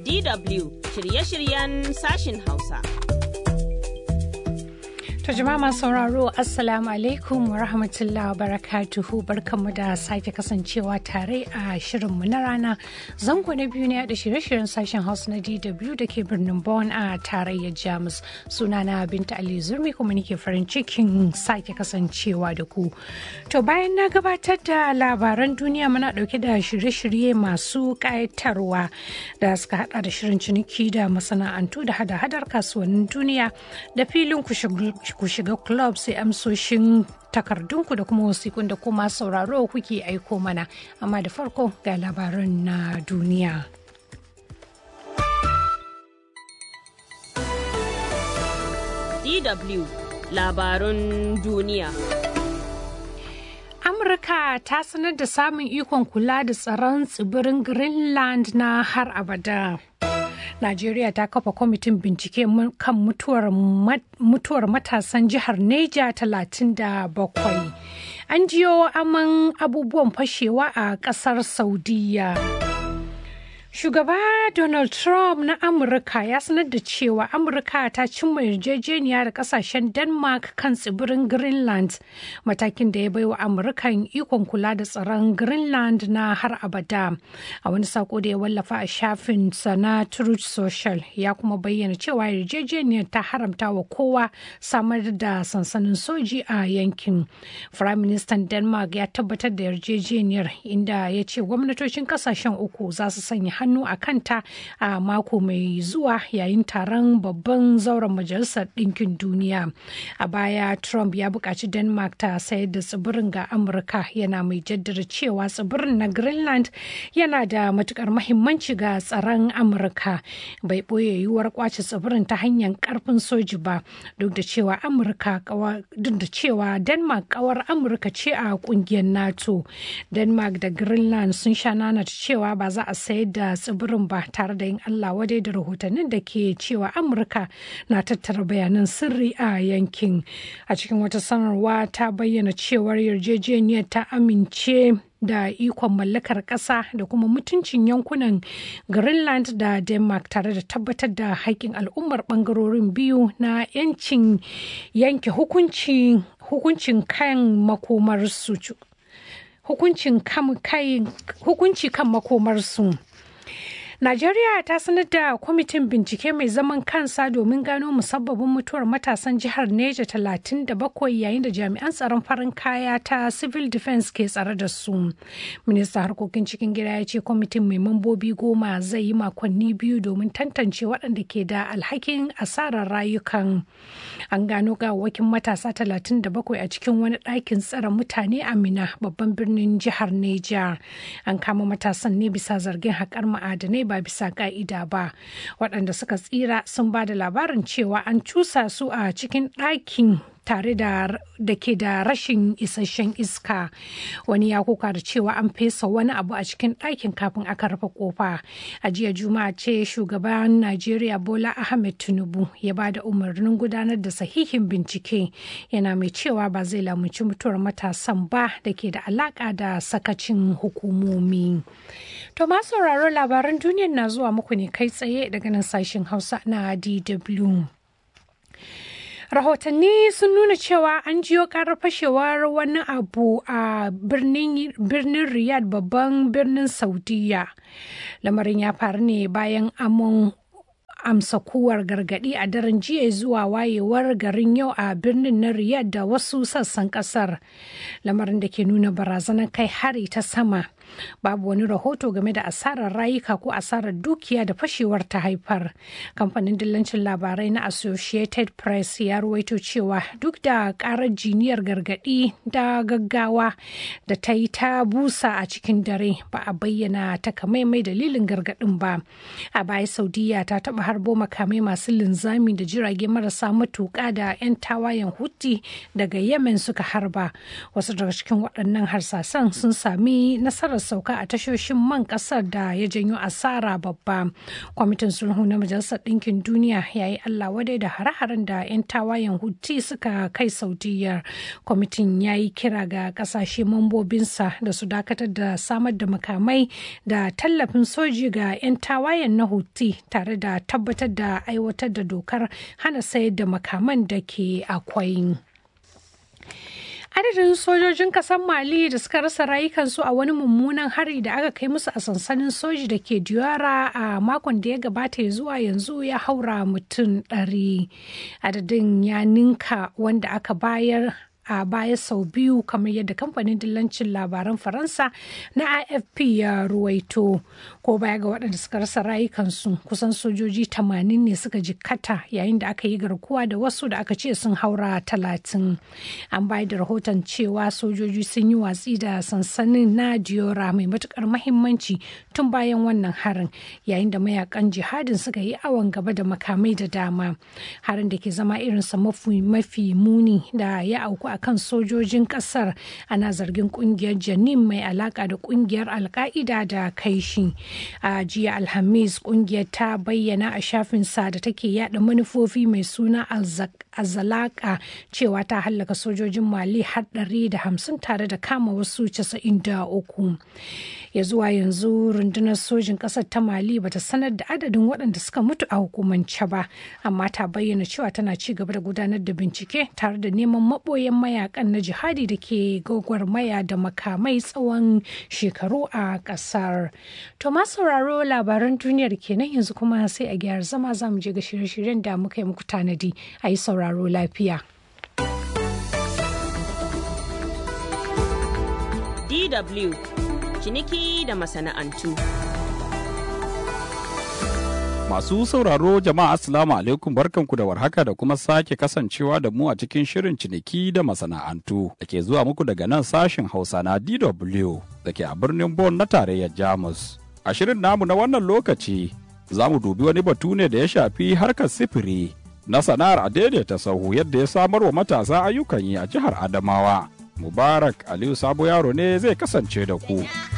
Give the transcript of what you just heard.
DW shirye-shiryen sashin Hausa. To jama'a masu sauraro Assalamu alaikum wa rahmatullahi wa barakatuhu barkanmu da sake kasancewa tare a shirinmu na rana zango na biyu ne da shirye-shiryen sashen Hausa na DW da ke birnin Bonn a tarayyar Jamus sunana Binta Ali Zurmi kuma nake farin cikin sake kasancewa da ku. To bayan na gabatar da labaran duniya muna dauke da shirye-shirye masu kayatarwa da suka hada da shirin ciniki da masana'antu da hada-hadar kasuwannin duniya da filin ku shiga club sai amsoshin takardunku da kuma wasikun da kuma sauraro kuke aiko mana amma da farko ga labaran na duniya. DW labarun duniya. Amurka ta sanar da samun ikon kula da tsaron tsibirin Greenland na har abada. Najeriya ta kafa kwamitin bincike kan mutuwar, mutuwar matasan jihar Neja 37. An jiyo aman abubuwan fashewa a kasar Saudiya. Shugaba Donald Trump na Amurka ya sanar da cewa Amurka ta cimma yarjejeniya da kasashen Denmark kan tsibirin Greenland, matakin da ya baiwa Amurkan ikon kula da tsaron Greenland na har abada. A wani sako da ya wallafa a shafin na Truth Social ya kuma bayyana cewa yarjejeniyar ta haramta wa kowa samar da sansanin soji a yankin. Prime Minister Denmark ya tabbatar da yarjejeniyar inda ya ce gwamnatocin kasashen uku za su sanya hannu a kanta a mako mai zuwa yayin taron babban zauren majalisar ɗinkin duniya a baya trump ya buƙaci denmark ta sayar da tsibirin ga amurka yana mai jaddada cewa tsibirin na greenland yana da matukar mahimmanci ga tsaron amurka bai ɓoye yiwuwar kwace tsibirin ta hanyar karfin soji ba duk da cewa amurka duk da cewa denmark kawar amurka ce a kungiyar nato denmark da greenland sun sha nanata cewa ba za a sayar da tsibirin ba tare da yin Allah wadai da rahotannin da ke cewa Amurka na tattara bayanan sirri a yankin. A cikin wata sanarwa ta bayyana cewar yarjejeniyar ta amince da ikon mallakar ƙasa da kuma mutuncin yankunan Greenland da Denmark tare da tabbatar da haƙƙin al'ummar ɓangarorin biyu na 'yancin yanke hukuncin kan makomarsu. hukunci kan makomarsu. Najeriya ta sanar da kwamitin bincike mai zaman kansa domin gano musabbabin mutuwar matasan jihar Neja 37 yayin da jami'an tsaron farin kaya ta civil defense ke tsare da su. Minista harkokin cikin gida ya ce kwamitin mai mambobi goma zai yi makonni biyu domin tantance waɗanda ke da alhakin asarar rayukan. An gano gawakin matasa 37 a cikin wani ɗakin tsare mutane a Mina babban birnin jihar Neja. An kama matasan ne bisa zargin haƙar ma'adanai ba bisa ka'ida ba waɗanda suka tsira sun ba da labarin cewa an cusa su a cikin ɗakin tare da da ke da rashin isasshen iska wani ya kuka da cewa an fesa wani abu a cikin ɗakin kafin aka rufe kofa a jiya juma'a ce shugaban najeriya bola ahmed tinubu ya ba da umarnin gudanar da sahihin bincike yana mai cewa ba zai lamunci mutuwar matasan ba da ke da alaka da sakacin hukumomi to ma sauraro labaran duniyar na zuwa muku ne kai tsaye daga nan sashen hausa na dw rahotanni sun nuna cewa an jiyo karar fashewar wani abu a birnin riyadh babban birnin saudiya lamarin ya faru ne bayan amon amsa kuwar gargadi a daren jiya zuwa wayewar garin yau a birnin na riyadh da wasu sassan kasar lamarin da ke nuna barazanar kai hari ta sama babu wani rahoto game da asarar rayuka ko asarar dukiya da fashewar ta haifar kamfanin dillancin labarai na associated press ya ruwaito cewa duk da karar jiniyar gargadi da gaggawa da ta yi ta busa a cikin dare ba a bayyana takamaimai dalilin gargadin ba a baya saudiya ta taba harbo makamai masu linzami da jirage marasa matuka da 'yan tawayen huti daga yemen suka harba wasu daga cikin waɗannan harsasan sun sami nasarar nasarar sauka a tashoshin man kasar da ya janyo asara babba kwamitin sulhu na majalisar ɗinkin duniya ya yi allah wadai da hare-haren da 'yan tawayen huti suka kai saudiyar kwamitin ya yi kira ga kasashe mambobinsa da su dakatar da samar da makamai da tallafin soji ga 'yan tawayen na huti tare da tabbatar da aiwatar da dokar hana sayar da makaman da ke akwai. adadin sojojin kasar mali da suka rasa rayukansu a wani mummunan hari da aka kai musu a sansanin soji da ke diyara a makon da ya gabata ya zuwa yanzu ya haura mutum ɗari adadin ya ninka wanda aka bayar a baya sau biyu kamar yadda kamfanin dillancin labaran faransa na afp ya ruwaito ko baya ga waɗanda suka rasa rayukansu kusan sojoji 80 ne suka jikkata yayin da aka yi garkuwa da wasu da aka ce sun haura talatin an bayar da rahoton cewa sojoji sun yi watsi da sansanin na diora mai matukar mahimmanci tun bayan wannan harin yayin da mayakan jihadin suka yi awon gaba da makamai da dama harin da ke zama irinsa mafi muni da ya auku a kan sojojin kasar ana zargin kungiyar janin mai alaka da kungiyar alka'ida da kai shi a jiya alhamis kungiyar ta bayyana a shafinsa da take yada manufofi mai suna azalaka cewa ta hallaka sojojin mali har da hamsin tare da kama wasu casa'in da uku ya zuwa yanzu rundunar sojin kasar ta mali bata sanar da adadin waɗanda suka mutu a hukumance ba amma ta bayyana cewa tana ci gaba da gudanar da bincike tare da neman maɓoyan mayakan na jihadi da ke gwagwarmaya da makamai tsawon shekaru a ƙasar to ma sauraro labaran duniyar kenan yanzu kuma sai a gyara zama za mu je ga shirye-shiryen da muka yi muku tanadi a yi sauraro lafiya. DW ciniki da masana'antu. Masu sauraro jama'a Assalamu alaikum barkanku da warhaka da kuma sake kasancewa da mu a cikin shirin ciniki da masana'antu da ke zuwa muku daga nan sashen Hausa na DW da ke a birnin Bonn na tarayyar Jamus. A shirin namu na wannan lokaci za mu dubi wani batu ne da ya shafi harkar sifiri na sana'ar a daidaita sahu yadda ya samar wa matasa ayyukan yi a jihar Adamawa. Mubarak Aliyu Sabo Yaro ne zai kasance da ku.